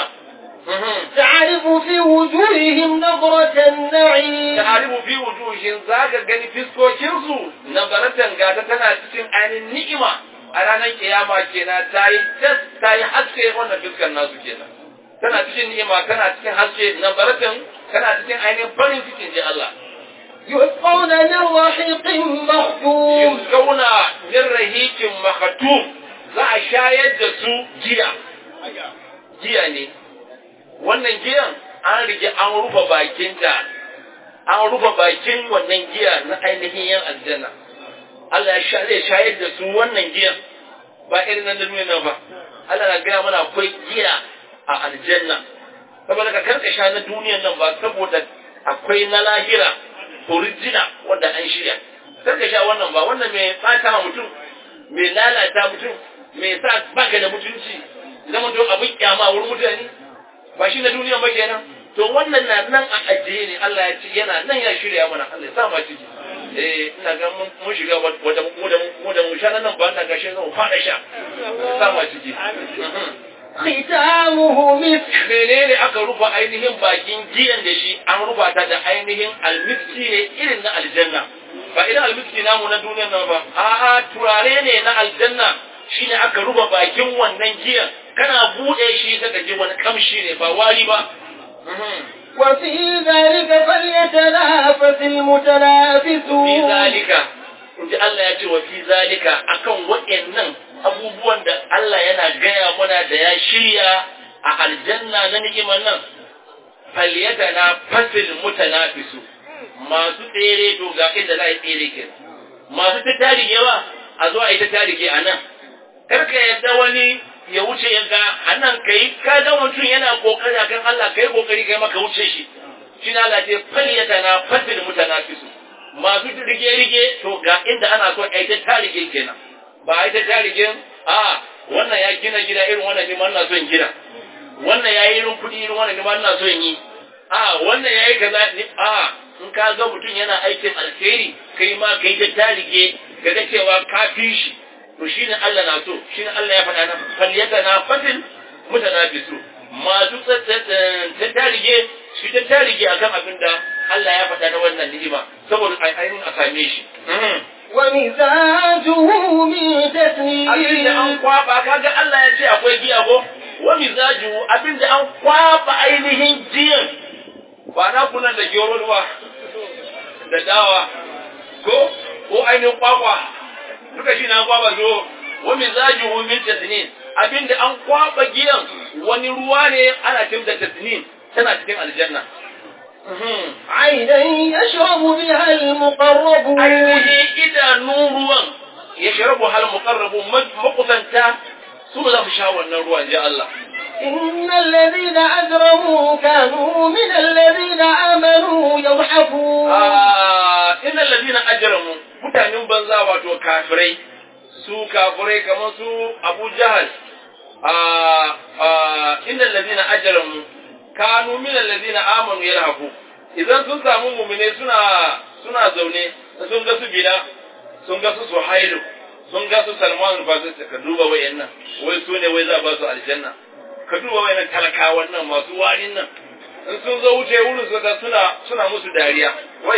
تعرف في وجوههم نظرة النعيم ta'arifu fi wujuhin zaka gani fiskokinsu nazaratan gata tana cikin ainihin ni'ima a ranar kiyama kenan ta yi tas ta yi haske wannan fiskar nasu kenan tana cikin ni'ima tana cikin haske nazaratan tana cikin ainihin farin cikin ji Allah يسقون من رحيق مختوم yusqawna min rahiqin makhatum za a shayar da su giya giya ne wannan giyan an rige an rufe bakinta an rufe bakin wannan giya na ainihin yan aljanna Allah ya sha zai shayar da su wannan giyan ba irin nan da duniya nan ba Allah na gaya mana akwai giya a aljanna saboda ka karka sha na duniyan nan ba saboda akwai na lahira original wanda an shirya karka sha wannan ba wannan mai fata mutum mai lalata mutum mai sa baka da mutunci zama to abin kyama wurin mutane ba shi na duniyan ba kenan to wannan na nan a ajiye ne Allah ya ce yana nan ya shirya mana Allah ya sa ma ciki eh ina ga mun mun shiga wata mu da mu da mu sha nan ba ina ga shi zan fara sha Allah ya sa ma ciki ختامه مسك menene aka rufa ainihin bakin giyan da shi an rufa ta da ainihin almiski ne irin na aljanna ba irin almiski namu na duniyar nan ba a'a turare ne na aljanna shine aka rufa bakin wannan giyan kana bude shi saka ji wani kamshi ne ba wari ba Mhm. وفي ذلك فليتنافس المتنافسون fi zalika in ji Allah ya ce wa fi zalika akan waɗannan abubuwan da Allah yana gaya mana da ya shirya a aljanna na ni'imar nan falyata na fasil mutanafisu masu tsere to ga inda za a yi tsere ke masu ta tarige ba a zo a yi ta tarige a nan karka yadda wani ya wuce ya ga a nan kai ka ga mutum yana kokari akan Allah kai kokari kai maka wuce shi shi na Allah ce falyata na fasil mutanafisu masu rige-rige to ga inda ana so a yi ta tarige kenan ba a yi ta tarigen a wannan ya gina gida irin wannan ne ma ina son gina wannan ya yi irin kuɗi irin wannan ne ma ina son yi a wannan ya yi kaza ne a in ka ga mutum yana aikin alheri kai ma kai ta tarige ga ga cewa ka fi shi to shine Allah na so shine Allah ya faɗa na falyata na fatin mutanafisu masu ta tarige shi ta tarige akan abin da Allah ya faɗa na wannan ni'ima saboda ainihin a same shi. ومزاجه من Abin da an تسنيم kwaba kaga Allah ya ce akwai giya ko wa mizaju abin da an kwaba ainihin giyan ba na kunan da gero ba da dawa ko ko ainihin kwakwa duka shi na kwaba zo wa mizaju min tasnin abin da an kwaba giyan wani ruwa ne ana cin da tasnin tana cikin aljanna. Mhm. عينا يشرب بها المقربون ainihin idanun ruwan ya sharabu hal muqarrabu makusanta su za su sha wannan ruwan ji Allah إن الذين أجرموا كانوا من الذين آمنوا يضحكون ah innal ladina ajramu mutanen banza wato kafirai su kafirai kamar su Abu Jahal ah ah innal ladina ajramu kanu min alladhina amanu yarhabu idan sun samu mu'mine suna suna zaune sun ga su bila sun ga su suhailu sun ga su salman al-farisi ka duba wayannan wai su ne wai za ba su aljanna ka duba wayannan talakawan nan masu warin nan in sun zo wuce wurin su ga suna suna musu dariya wai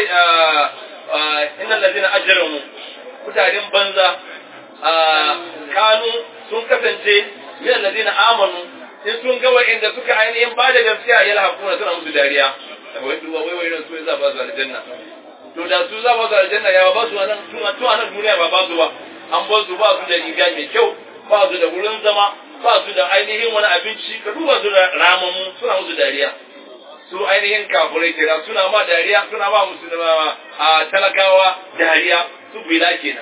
innal ladina ajramu mutanen banza ah, kanu sun kasance min alladina amanu in sun ga wa'inda suka ainihin ba da gaskiya ya lahakuna suna musu dariya wai duba wai wai su za ba su aljanna to da su za ba su aljanna ya ba su nan tun a tun a nan duniya ba ba su ba an ba su ba su da riga mai kyau ba su da wurin zama ba su da ainihin wani abinci ka duba su da ramamu suna musu dariya su ainihin kafurai kira suna ma dariya suna ma musulma a talakawa dariya su bila kenan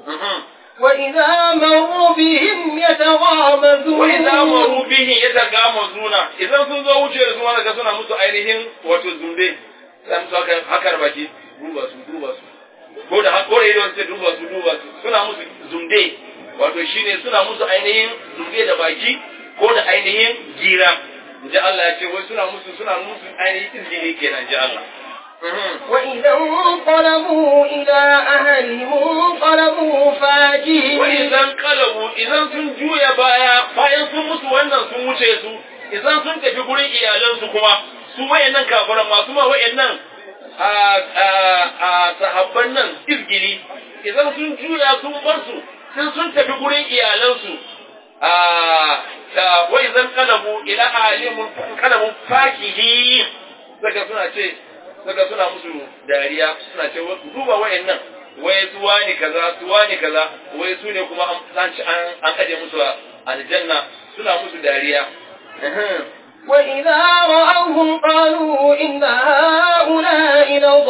وإذا مروا بهم يتغامزون wa idza maru bihi yatagamazuna idan sun zo wuce da su wanda ga suna musu ainihin wato zumbe san su haka hakar baki duba su duba su ko da ko da idan sai duba su duba su suna musu zumbe wato shine suna musu ainihin zumbe da baki ko da ainihin gira inji Allah ya ce wai suna musu suna musu ainihin izini kenan inji Allah وإذا انقلبوا إلى أهلهم انقلبوا فاكهين wa idan kalabu idan sun juya baya bayan sun mutu wannan sun wuce su idan sun tafi gurin iyalansu kuma su wayannan kafiran masu ma wayannan a a a sahabban nan izgili idan sun juya sun bar su sai sun tafi gurin iyalansu a da wa idan kalabu ila alimul kalabu fakihi daga suna ce suka suna musu dariya suna ce duba wayannan wai su wani kaza su wani kaza wai su ne kuma an an an kaje musu aljanna suna musu dariya وإذا رأوهم قالوا إن هؤلاء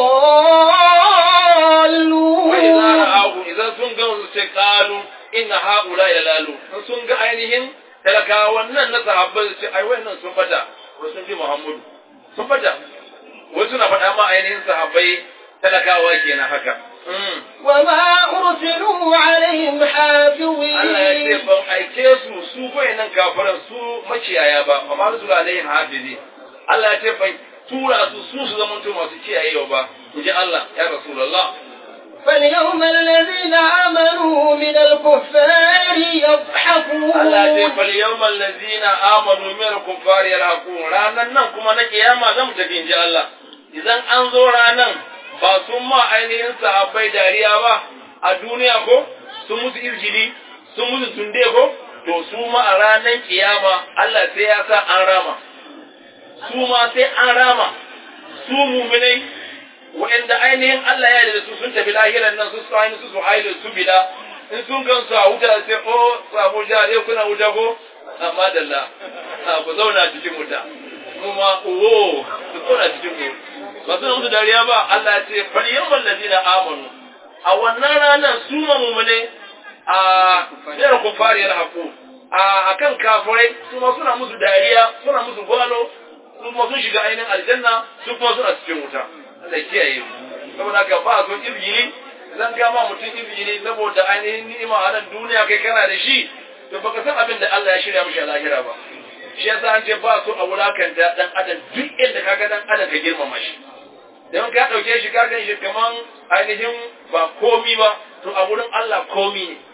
لضالون وإذا رأوه إذا سنقوا قالوا إن هؤلاء لضالون سنقوا ainihin talakawan nan na sahabbai su ce ai wayannan sun fata ko sun ji Muhammadu sun fata wasu suna faɗa ma ainihin sahabbai talakawa kenan haka وما أرسلوا عليهم حافظين Allah ya ce ban aike su su wayannan kafiran su maciyaya ba amma su alaihim hafizi Allah ya ce ban tura su su su zamanto masu kiyayewa ba inji Allah ya Rasulullah فاليوم الذين آمنوا من الكفار يضحكون Allah ya ce fal yawmal ladzina amanu min al-kuffari yarhaqun ranan nan kuma na kiyama zan tafi inji Allah idan an zo ranan ba sun ma ainihin sahabbai dariya ba a duniya ko sun musu izgili sun musu tunde ko to su ma a ranan kiyama Allah sai ya sa an rama su ma sai an rama su muminai wa'anda ainihin Allah ya yarda da su sun tafi lahiran nan su su ainihin su su hailu su bila in sun gan su a wuta sai o su abuja dai kuna wuta ko amma dalla ku zauna cikin wuta kuma uwo su zauna cikin mu ba suna musu dariya ba Allah ya ce fal yawmal ladina amanu a wannan ranar su ma mumune a yar kufari yalhaqu a akan kafirai su ma suna musu dariya suna musu gwalo su kuma sun shiga ainihin aljanna su kuma suna cikin wuta Allah ya kiyaye mu saboda haka ba son izgili zan gama mutum izgili saboda ainihin ni'ima a nan duniya kai kana da shi to baka san abin da Allah ya shirya mishi a lahira ba shi yasa an ce ba so a wulakanta dan adam duk inda kaga dan adam ka girmama shi don ka dauke shi ka gan shi kaman ainihin ba komi ba to a wurin Allah komi ne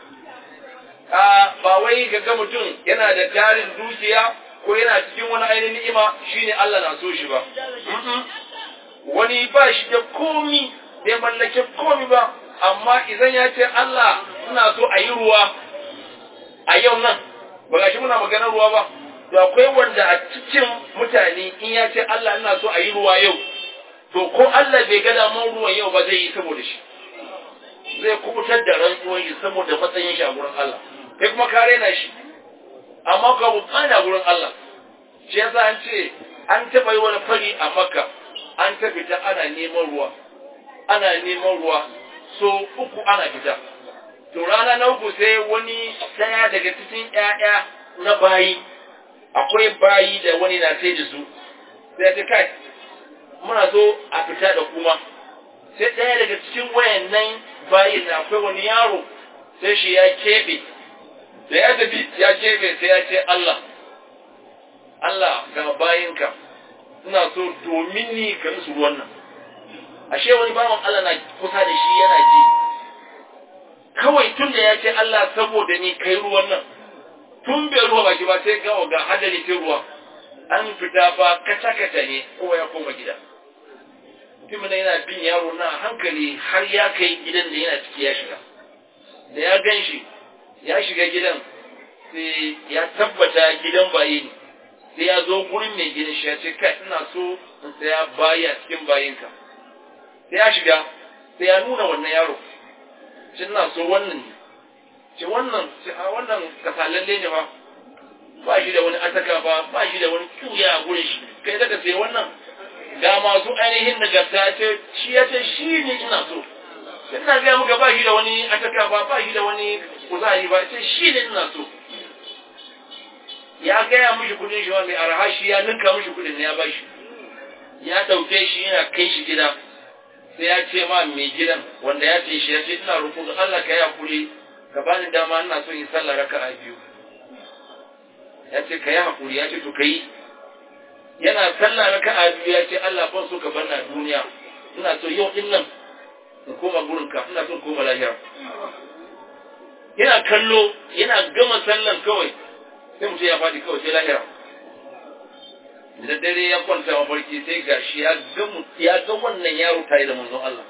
a ba wai ka ga mutum yana da tarin dukiya ko yana cikin wani ainihin ni'ima shine Allah na so shi ba wani ba shi da komi bai mallake komi ba amma idan ya ce Allah ina so a yi ruwa a yau nan ba ga shi muna maganar ruwa ba to akwai wanda a cikin mutane in ya ce Allah ina so a yi ruwa yau to ko Allah bai ga daman ruwan yau ba zai yi saboda shi zai kubutar da rantsuwan shi saboda matsayin shi a gurin Allah kai kuma ka raina shi amma ka bu a gurin Allah shi yasa an ce an taɓa yi wani fari a Makka an ta fita ana neman ruwa ana neman ruwa so uku ana fita to rana na uku sai wani daya daga cikin ƴaƴa na bayi akwai bayi da wani na sai da su sai ta kai muna so a fita da kuma sai ɗaya daga cikin wayannan bayin na akwai wani yaro sai shi ya keɓe da ya tafi ya keɓe sai ya ce Allah Allah ga bayinka ina so domin ni ka musu ruwan nan ashe wani bawan Allah na kusa da shi yana ji kawai tun da ya ce Allah saboda ni kai ruwan nan tun bai ruwa baki ba sai gawa ga hadari sai ruwa an fita ba kaca kaca ne kowa ya koma gida mutumin yana bin yaro na hankali har ya kai gidan da yana ciki ya shiga da ya gan shi ya shiga gidan sai ya tabbata gidan baye ne sai ya zo gurin mai gidan shi ya ce kai ina so in saya bayi a cikin bayinka sai ya shiga sai ya nuna wannan yaro ce ina so wannan ne ce wannan ce a wannan kasalalle ne ba ba shi da wani ataka ba ba shi da wani tuya a gurin shi kai daga sai wannan ga masu ainihin nagarta ce shi ya ce shi ne ina so ina ga muka ba shi da wani ataka ba ba shi da wani kuzari ba ce shi ne ina so ya gaya mishi kudin shi mai arha shi ya ninka mishi kudin ne ya ba shi ya dauke shi yana kai shi gida sai ya ce ma mai gidan wanda ya ce shi ya ce ina roƙo ga Allah ka yi hakuri ka bani dama ina so in sallah raka'a biyu ya ce ka yi hakuri ya ce to kai yana sallah raka'a biyu ya ce Allah ban so ka bar na duniya ina so yau din nan in koma gurin ka ina so in koma lahira yana kallo yana gama sallan kawai sai mutum ya faɗi kawai sai lahira da dare ya kwanta mafarki sai gashi ya ga ya ga wannan yaro tare da manzon Allah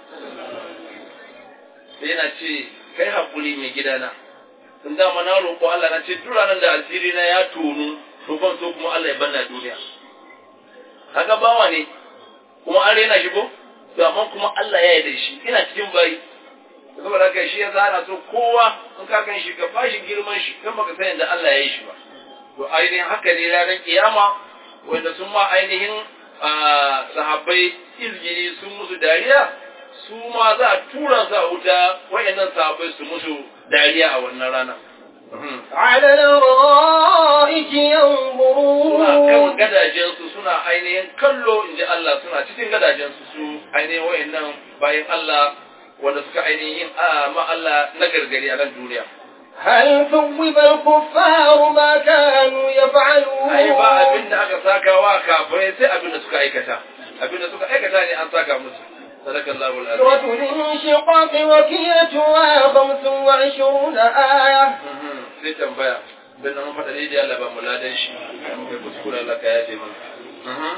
sai yana ce kai hakuri mai gidana tun dama na roƙo Allah na ce duk ranar da asiri na ya tonu to ban so kuma Allah ya banna duniya kaga bawa ne kuma an rena shi ko to amma kuma Allah ya yarda shi ina cikin bayi saboda haka shi ya zana so kowa in ka kan shi ka bashi girman shi kan baka san yadda Allah ya yi shi ba to ainihin haka ne ranar kiyama wanda sun ma ainihin sahabbai izgiri sun musu dariya su ma za a tura su a wuta wayannan sahabbai su musu dariya a wannan rana على الأرائك suna kan ينظرون gadajensu suna ainihin kallo in ji Allah suna cikin gadajensu su ainihin wayannan bayan Allah wanda suka ainihin a ma Allah na gargari a nan duniya. هل ثوب الكفار ما كانوا يفعلون Ai ba abin da aka saka wa kafirai sai abin da suka aikata. Abin da suka aikata ne an saka musu. Sadakallahu alazim. سورة الانشقاق وكيتها خمس وعشرون آية Mhm, Sai tambaya. Bin nan mun faɗa daidai Allah ba mu ladan shi. Kai kuskure Allah ka yafe mana. Mhm.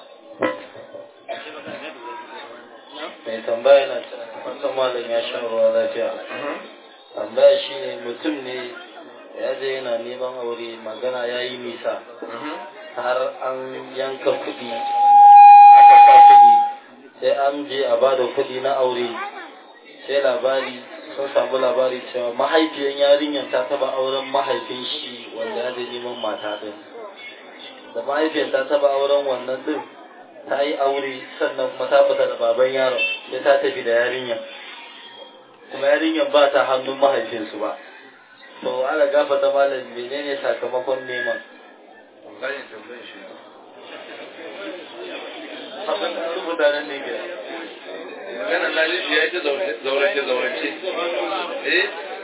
mai tambaya na wata malam ya sha ruwa lafiya Mhm. tambaya shi ne mutum ne ya je yana neman aure magana ya yi nisa Mhm. har an yanka kuɗi aka sa kuɗi sai an je a bada kuɗi na aure sai labari sun samu labari cewa mahaifiyan yarinyar ta taba auren mahaifin shi wanda ya je neman mata din da mahaifiyar ta taba auren wannan din ta yi aure sannan kuma ta fita da baban yaron sai ta tafi da yarinyar kuma yarinyar ba ta hannun mahaifinsu ba to ala gafata malam menene sakamakon neman Zan tambaye shi. abin da rubuta nan ne ke Magana na ji ya ita zaurace zaurace. Eh?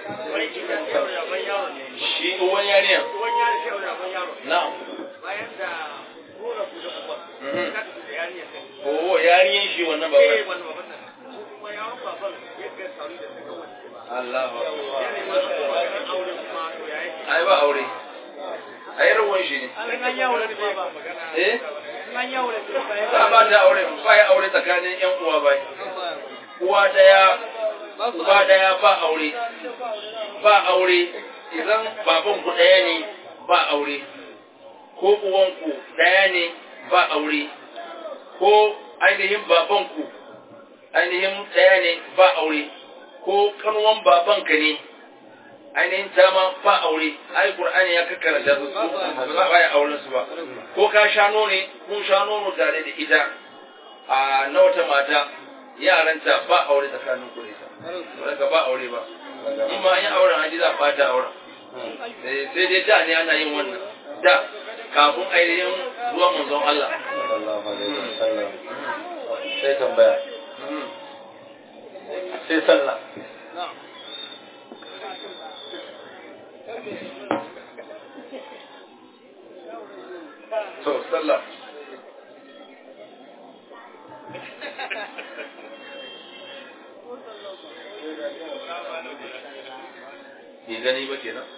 Shi uwan yariya. Na'am. Mhm. Oh, yariyan shi wannan baban. Allah. Ai ba aure. Ai rawan shi ne. Eh? Ba ba ta aure, ba ya aure tsakanin ƴan uwa bai. Uwa daya, uba daya ba aure. Ba aure idan baban ku daya ne ba aure. Ko uwanku daya ne ba aure. Ko ainihin babanku ainihin daya ne ba aure. Ko kanuwan babanka ne ainihin ta ma ba aure ai qur'ani ya kakkaranta su su ba za a yi auren su ba ko ka sha nono ne kun sha nono tare da ita a na wata mata yaranta ba aure tsakanin ku ne daga ba aure ba in ma an yi auren haji za a bata auren Eh, sai dai da ne ana yin wannan da kafin ainihin zuwan manzon Allah sallallahu alaihi wasallam sai tambaya Mhm. sai sallah to sallah bai gani ba kenan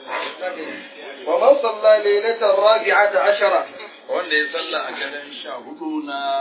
ومن صلى ليلة الرابعة عشرة wanda ya sallah a garin sha hudu na